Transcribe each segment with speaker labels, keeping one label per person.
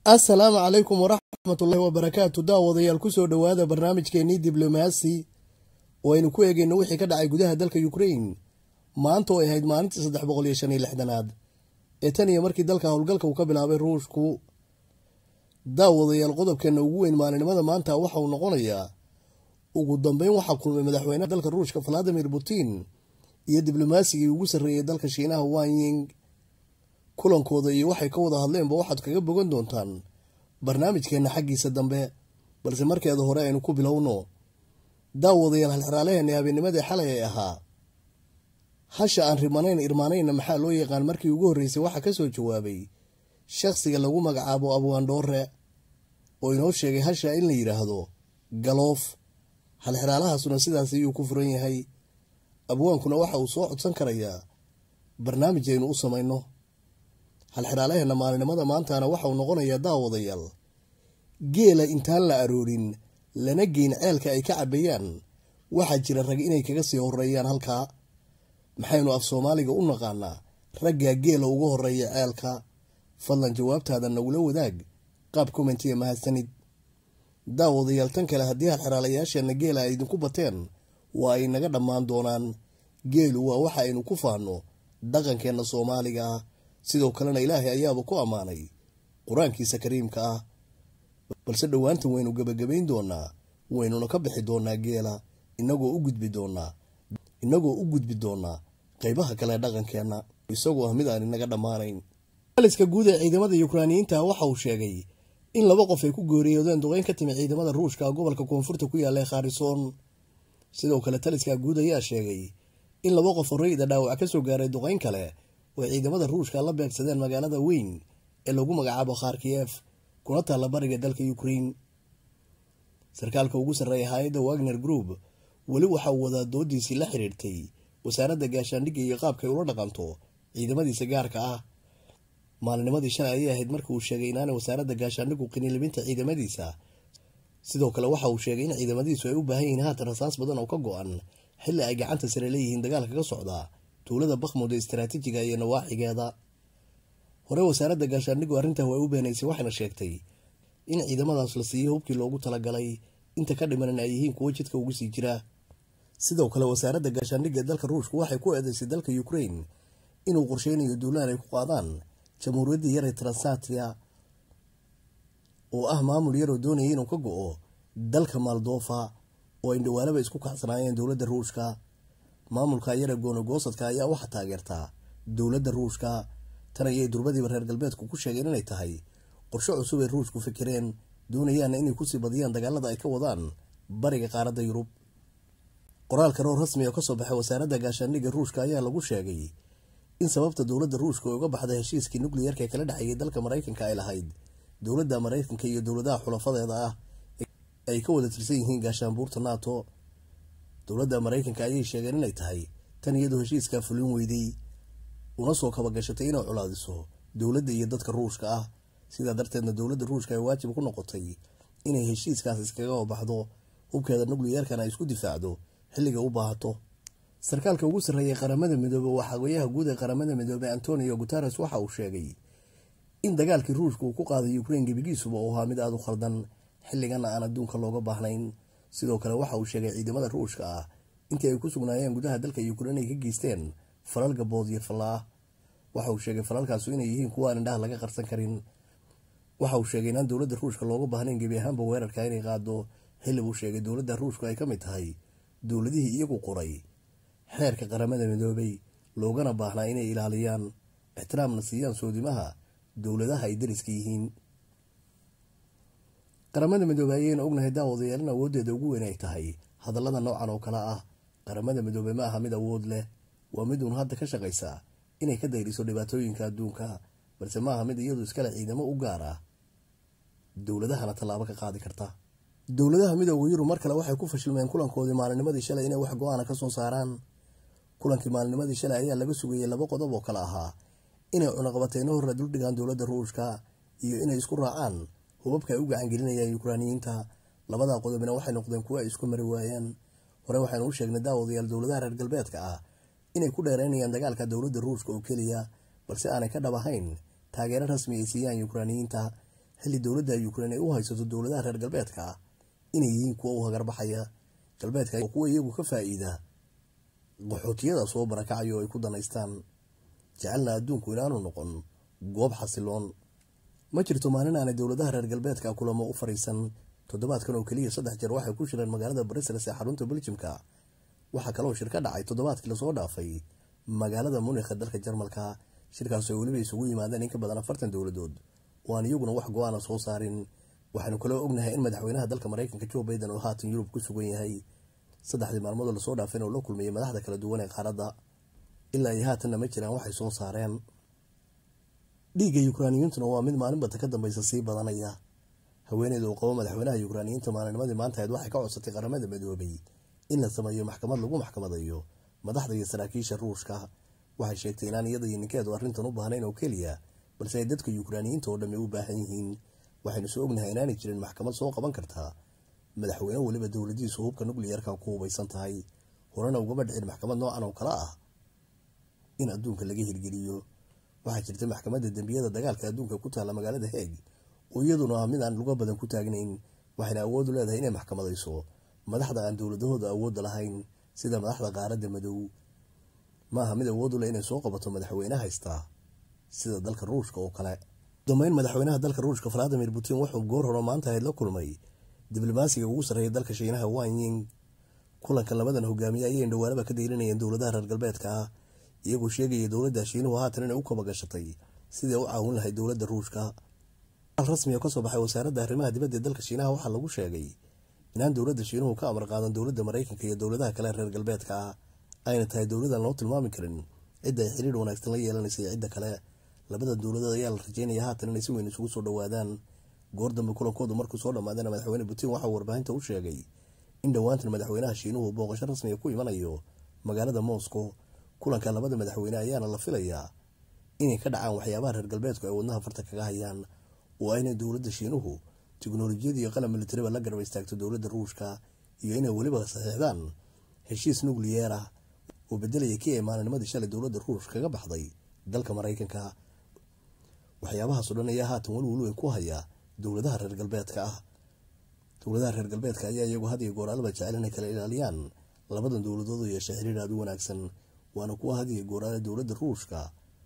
Speaker 1: assalaamu calaykum waraxmatullaahi wabarakaatu daawadayaal kusoo dhowaada barnaamijkeenii diblomaasi oo aynu ku eegeyno wixii ka dhacay gudaha dalka ukrain maanta oo ay ahayd maalintii saddex boqol iyo shan iyo lixdanaad ee tan iyo markii dalka howlgalka uu ka bilaabay ruushku daawadayaal qodobkeena ugu weyn maalinimada maanta waxa uu noqonayaa ugu dambeyn waxaa kulmay madaxweynaha dalka ruushka valadimir putin iyo diblomasigii ugu sarreeyay dalka shiinaha wanying kulankooda iyo waxay ka wada hadleenba waxaad kaga bogan doontaan barnaamijkeenna xaggiisa dambe balse markeeda hore aynu ku bilowno daawadayaal halxiraalaheena habeennimadii xalay ay ahaa hasha aan rimanayn irmaanayna maxaa loo yaqaan markii ugu horreysay waxaa ka soo jawaabay shakhsiga lagu magacaabo abwaandhoore oo inoo sheegay hasha in la yidhaahdo galoof halxiraalahaasuna sidaas ayuu ku furan yahay abwaankuna waxa uu soo codsan karayaa barnaamij aynu u samayno halxiraalaheena maalinimada maantana waxauu noqonayaa daawadayaal geela intaan la aroorin lana geyn ceelka ay ka cabayaan waxaa jira rag inay kaga sii horeeyaan halkaa maxaynu af soomaaliga u naqaanaa raggaa geela ugu horeeya ceelka fadlan jawaabtaada nagula wadaag qaab commentiga mahadsanid daawadayaal tan kale haddii halxiraalayaasheenna geela ay idinku bateen waa ay naga dhammaan doonaan geelu waa waxa aynu ku faanno dhaqankeenna soomaaliga ah sidoo kalena ilaahay ayaaba ku ammaanay qur-aankiisa kariimka ah balse dhowaantan waynu gebagabayn doonaa waynuna ka bixi doonaa geela inagoo u gudbi doonaa inagoo u gudbi doonaa qaybaha kale dhaqankeenna isagoo ah mid aan inaga dhammaanayn aliska guud ee ciidamada yukraaniyiinta waxa uu sheegay in laba qof ay ku geeriyoodeen duqeyn ka timi ciidamada ruushka gobolka koonfurta ku yaalla ee khaarisoon sidoo kale taliska guud ayaa sheegay in laba qof horeyda dhaawac ka soo gaaray duqeyn kale oo ciidamada ruushka la beegsadeen magaalada weyn ee lagu magacaabo kharkiyef kuna taalla bariga dalka ukrain sarkaalka ugu sarreeya hay-adda wagner group weli waxa uu wadaa doodiisii la xiriirtay wasaaradda gaashaandhigga iyo qaabka ay ula dhaqanto ciidamadiisa gaarka ah maalinimadii shalay ayay ahayd markii uu sheegay inaanay wasaaradda gaashaandhiggu qinilibinta ciidamadiisa sidoo kale waxa uu sheegay in ciidamadiisu ay u baahan yihiin haatan rasaas badan oo ka go-an xilli ay gacanta sare leeyihiin dagaalka ka socda tuulada bakhmud ee istaraatiijiga iyo nawaaxigeeda hore wasaaradda gaashaandhiggu arrintaa waa u beenaysay waxayna sheegtay in ciidamadaas la siiyey hubkii loogu talagalay inta ka dhimanan ay yihiin kuwo jidka ugu sii jira sidoo kale wasaaradda gaashaandhigga dalka ruushku waxay ku eedeysay dalka ukrain inuu qorsheynayo duulaan ay ku qaadaan jamhuuriyaddii yar ee transatria oo ah maamul yaroo doonaya inuu ka go-o dalka maldofa oo ay dhawaalaba isku kacsanaayeen dowladda ruushka maamulka yare goonogoosadka ayaa waxaa taageertaa dowladda ruushka tan ayay durbadiiba reer galbeedku ku sheegeen inay tahay qorsho cusub ay ruushku fikireen doonayaana inay kusii badiyaan dagaalada ay ka wadaan bariga qaaradda yurub qoraal kale oo rasmi oo kasoo baxay wasaaradda gaashaandhigga ruushka ayaa lagu sheegay in sababta dowladda ruushka ay uga baxday heshiiskii nukliyarka ee kala dhexeeyay dalka maraykanka ay lahayd dowladda maraykanka iyo dowladaha xulafadeeda ah ay ka wada tirsan yihiin gaashaanbuurta nato dowladda maraykanka ayay sheegeen inay tahay tan iyadoo heshiiskaa fulin weyday una soo kabagashatay inay colaadiso dowladda iyo dadka ruushka ah sidaa darteedna dowladda ruushka ay waajib ku noqotay inay heshiiskaas iskaga baxdo hubkeeda nukliyarkana ay isku difaacdo xilliga u baahato sarkaalka ugu sarreeyay qaramada midoobe waa xagoyaha guud ee qaramada midoobe antonio guteres waxa uu sheegay in dagaalkii ruushka uu ku qaaday ukrain gebigiisuba uu ahaa mid aada u khaldan xilligana aan adduunka looga baahnayn sidoo kale waxa uu sheegay ciidamada ruushka ah intii ay ku sugnaayeen gudaha dalka ukrain ay ka geysteen falal gabood iyo fallaah waxa uu sheegay falalkaasu inay yihiin kuwa aan indhaha laga qarsan karin waxa uu sheegay inaan dowladda ruushka looga baahnayn gebi ahaanba weerarka inay qaado xilli buu sheegay dowladda ruushku ay ka mid tahay dowladihii iyagu qoray xeerka qaramada midoobay loogana baahnaa inay ilaaliyaan ixtiraamna siiyaan soodimaha dowladaha ay dariska yihiin qaramada midoobey ayayna ognahay daawadayaal in awooddeeda ugu weyn ay tahay hadallada noocan oo kale ah qaramada midoobey ma aha mid awood leh waa mid uun hadda ka shaqaysa inay ka dayriso dhibaatooyinka adduunka balse ma aha mid iyadu iskale ciidamo u gaar ah dowladahana tallaabo ka qaadi karta dowladaha midooda yurub mar kale waxay ku fashilmeen kulankoodii maalinimadii shalay inay wax go-aana ka soo saaraan kulankii maalinimadii shalay ayaa laga sugayay laba qodob oo kale ahaa inay cunaqabateyno horra duldhigaan dowladda ruushka iyo inay isku raacaan hubabka ay u gacangelinayaan yukraaniyiinta labadaa qodobina waxay noqdeen kuwo ay isku mari waayeen hore waxaynu u sheegnay daawadayaal dowladaha reer galbeedka ah inay ku dheereynayaan dagaalka dowladda ruushka oo keliya balse aanay ka dhab ahayn taageero rasmi ay siiyaan yukraaniyiinta xilli dowladda ukrain ay u haysato dowladaha reer galbeedka ah inay yihiin kuwa u hagarbaxaya galbeedka oo kuwa iyagu ka faa'iida qaxootiyada soo barakacaya oo ay ku danaystaan jecelna adduunku inaanu noqon goob xasiloon ma jirto maalin aanay dowladaha reer galbeedka kulamo u fariisan toddobaadkan oo keliya saddex jeer waxay ku shireen magaalada brussels ee xarunta beljimka waxaa kaloo shir ka dhacay toddobaadkii lasoo dhaafay magaalada munikha dalka jarmalka shirkaas ay weliba isugu yimaadeen in ka badan afartan dowladood oo aan iyaguna wax go-aana soo saarin waxaanu kaloo ognahay in madaxweynaha dalka maraykanka joe baiden oo haatan yurub ku sugan yahay saddexdii maalmoodoo lasoo dhaafeen oo la kulmayay madaxda kala duwan ee qaaradda ilaa iyo haatanna ma jiraan waxay soo saareen dhiigga yukraaniyiintuna waa mid maalinbata ka dambaysa sii badanaya haweeneyda uu qabo madaxweynaha yukraaniyiinta maalinimadii maanta ahayd waxay ka codsatay qaramada midoobay in la sameeyo maxkamad lagu maxkamadayo madaxda iyo saraakiisha ruushka waxay sheegtay inaan iyada iyo ninkeedu arrintan u baahnayn oo keliya balse ay dadka yukraaniyiinta oo dhammi u baahan yihiin waxaynu soo ognahay inaanay jirin maxkamad soo qaban kartaa madaxweyne weliba dowladiisu hubka nucliyarka ku hubaysan tahay horena ugama dhicin maxkamad noocan oo kale ah in adduunka laga hirgeliyo waxaa jirta maxkamadda dembiyada dagaalka adduunka ku taalla magaalada heeg oo iyaduna ah mid aan luga badan ku taagnayn waxayna awood u leedahay inay maxkamadayso madaxda aan dowladahooda awoodda lahayn sida madaxda qaaradda madow ma aha mid awood u leh inay soo qabato madaxweyne haystaa sida dalka ruushka oo kale dambeyn madaxweynaha dalka ruushka valadimir putin wuxuu goor horo maanta ahayd la kulmay diblomaasiga ugu sarreeya dalka shiinaha wanying kulanka labadan hogaamiye ayay indhawaalaba ka deylinayeen dowladaha reer galbeedka ah iyagoo sheegaya dowladda shiinuhu haatan inay u kaba gashatay sidai u caawin lahayd dowladda ruushka rasmi oo kasoo baxay wasaaradda arrimaha dibadda ee dalka shiinaha waxaa lagu sheegay inaan dowladda shiinuhu ka amar qaadan dowladda maraykanka iyo dowladaha kale reer galbeedka ah ayna tahay dowladaan loo tilmaami karin cidda ay xiriir wanaagsan la yeelanaysa iyo cidda kale labada dowladood ayaa la rajeynaya haatan inay si weyn isugu soo dhowaadaan goor dambe kulankoodu markuu soo dhammaadana madaxweyne putin waxauu warbaahinta u sheegay in dhowaantan madaxweynaha shiinuhu booqasho rasmiga ku imanayo magaalada moscow kulanka labada madaxweyne ayaana la filayaa inay ka dhacaan waxyaabaha reer galbeedku ay wadnaha farta kaga hayaan oo inay dowladda shiinuhu tiknolojiyada iyo qalab militariba la garba istaagto dowladda ruushka iyo inay weliba saxiixdaan heshiis nukliyeer ah oo bedelaya kii ay maalinimadii shalay dowladda ruushka kaga baxday dalka maraykanka waxyaabahaas o dhan ayaa haatan welwel weyn ku haya dowladaha reer galbeedka ah dowladaha reer galbeedka ayaa iyagu had iyo gooraalaba jecel inay kala ilaaliyaan labadan dowladood oo yeesha xiriir aada u wanaagsan waana kuwa had iyo gooraale dowladda ruushka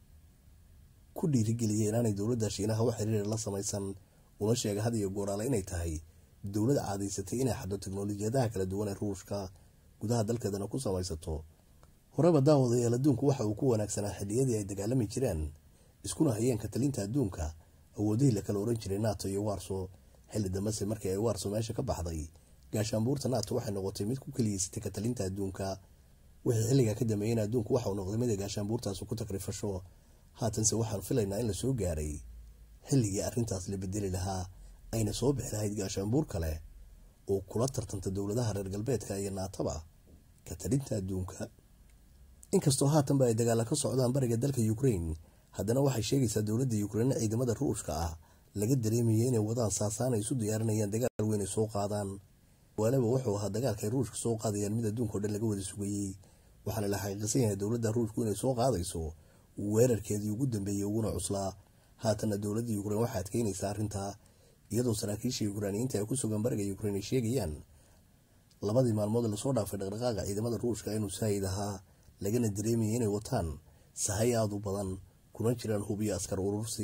Speaker 1: ku dhiirigeliyay inaanay dowladda shiinaha wax xiriir la samaysan una sheega had iyo gooraale inay tahay dowlad caadaysatay inay xaddo teknolojiyadaha kala duwan ee ruushka gudaha dalkeedana ku samaysato horeba daawadayaal adduunku waxa uu ku wanaagsanaa xilliyadii ay dagaalami jireen iskuna hayeen katalinta adduunka awoodihii la kala oran jiray nato iyo warso xilli dambese markii ay warso meesha ka baxday gaashaanbuurta nato waxay noqotay mid ku keliyeysatay katalinta adduunka wixii xilligaa ka dambeeyeen adduunku waxauu noqday mid ay gaashaanbuurtaasi ku takrifasho haatanse waxaan filaynaa in la soo gaaray xilligii arrintaas la bedeli lahaa ayna soo bixi lahayd gaashaanbuur kale oo kula tartanta dowladaha reer galbeedka iyo naatoba katalinta adduunka inkastoo haatanba ay dagaala ka socdaan bariga dalka ukrain haddana waxay sheegaysaa dowladda ukrain ciidamada ruushka ah laga dareemaya inay wadaan saasaan ay isu diyaarinayaan dagaal weyn ay soo qaadaan waalaba wuxuu ahaa dagaalka ay ruushka soo qaadayaan mid adduunka o dhan laga wada sugayey waxaana la xaqiiqsan yahay dowladda ruushku inay soo qaadayso weerarkeedii ugu dambeeyey uguna cuslaa haatanna dowladda ukrain waxay adkeynaysaa arrintaa iyadoo saraakiisha yukraaniyiinta ay ku sugan bariga ukrain ay sheegayaan labadii maalmood lasoo dhaafay dhaqdhaqaaqa ciidamada ruushka inuu saayid ahaa lagana dareemayay inay wataan sahay aada u badan kuna jiraan hubiyo askar urursi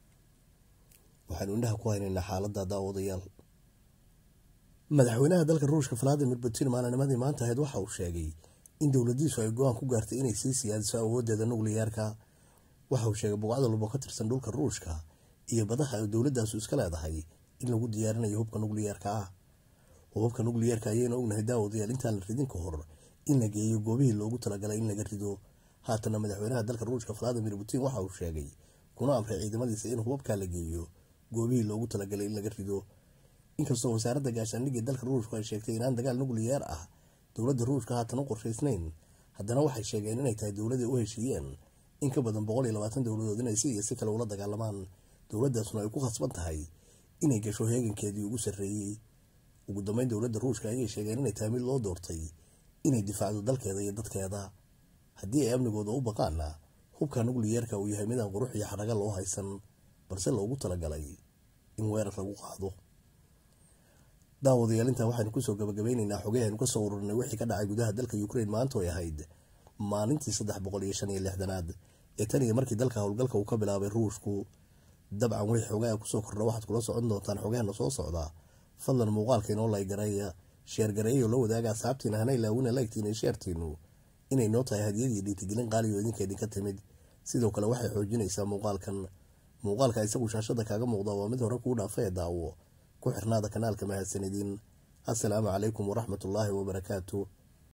Speaker 1: waxaynu indhaha ku haynaynaa xaaladda daawadayaal madaxweynaha dalka ruushka valadimir putin maalinimadii maanta ahayd waxa uu sheegay in dowladiisu ay go-aan ku gaartay inay sii siyaadiso awoodeeda nukliyeerka waxa uu sheegay buqcad walbo ka tirsan dhulka ruushka iyo badaha ay dowladaasu iska leedahay in lagu diyaarinayo hubka nukliyeerka ah hubabka nukliyeerka ayayna ognahay daawadayaal intaan la ridin ka hor in la geeyo goobihii loogu talagalay in laga rido haatana madaxweynaha dalka ruushka valadimir putin waxa uu sheegay kuna amray ciidamadiisa in hubabkaa la geeyo goobihii loogu talagalay in laga rido inkastoo wasaaradda gaashaandhigii dalka ruushku ay sheegtay inaan dagaal nukliyeer ah dowladda ruushka haatan u qorshaysnayn haddana waxay sheegeen inay tahay dowladay u heshiiyeen in ka badan boqol iyo labaatan dowladood inay si iyo si kale ula dagaalamaan dowladdaasuna ay ku khasban tahay inay gasho heegankeedii ugu sarreeyey ugu dambeyn dowladda ruushka ayay sheegeen inay tahay mid loo doortay inay difaacdo dalkeeda iyo dadkeeda haddii ay amnigooda u baqaana hubka nukliyeerka uu yahay midaan qurux iyo xaraga loo haysan balse loogu talagalay in weerar lagu qaado daawadayaal intaa waxaynu kusoo gabagabeyneynaa xogey aynu kasoo ururinay wixii ka dhacay gudaha dalka ukraine maanta ay ahayd maalintii saddex boqol iyo shan iyo lixdanaad ee tan iyo markii dalka howlgalka uu ka bilaabay ruushku dabcan wixii xogaha kusoo kordha waxaad kula socon doontaan xogaheena soo socdaa fadlan muuqaalka inoo laygareeya sheergareeyo la wadaaga asxaabtiina hana ilaawina laygtiina iyo sheertiinu inay noo tahay hadiyadii dhiitigelin qaaliyo idinka idinka timid sidoo kale waxay xoojinaysaa muuqaalkan muuqaalka isagu shaashada kaaga muuqda waa mid hore kuu dhaafa ee daawo ku xirnaada kanaalka mahadsanidin assalaamu calaykum waraxmatullaahi wabarakaatu